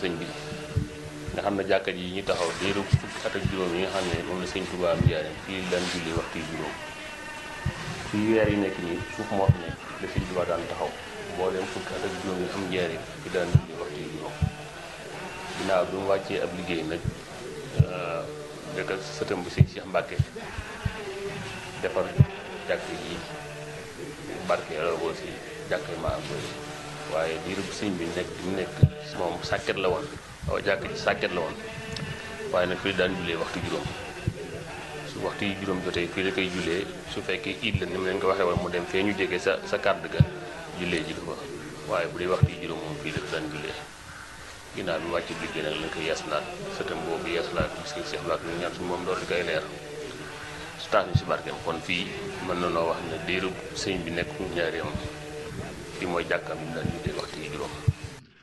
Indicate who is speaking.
Speaker 1: sëñ bi nga xam ne jàkka ji ñu taxaw diiru fukki at ak juróom yi nga xam ne moom la sëñ Tuubaa am njaareem fii daan julli waxtu yu juróom fii weer yi nekk nii suuf moo fi nekk la sëñ Tuubaa daan taxaw mbooleem fukki at ak juróom yi am njaareem fi daan julli waxtu yu juróom ginnaaw bi mu wàccee ab liggéey nag dëkk ak sëtam bi sëñ Cheikh Mbàkke defar jàkk yi barke la aussi jàkk yi maa koy waaye diiru bu sëñ bi nekk di mu nekk moom sàkket la woon waaw jàkk ji sàkket la woon waaye nag fii daan jullee waxtu juróom su waxtu yi juróom jotee fii la koy jullee su fekkee iid la ni mu leen ko waxee woon mu dem fee ñu jege sa sa kàdd ga jullee ji ko fa waaye bu dee waxtu yi juróom moom fii la daan jullee ginnaaw bi wàcc liggéey nag lañ koy yeesalaat sëtam boobu yeesalaat bis ki Cheikh Mbacke ñu ñaan suñu moom door di koy leer su tax ñu si barkeem kon fii mën na noo wax ne diiru sëñ bi nekk ñaareem fii mooy jàkkaam bi mu daan jullee waxtu yi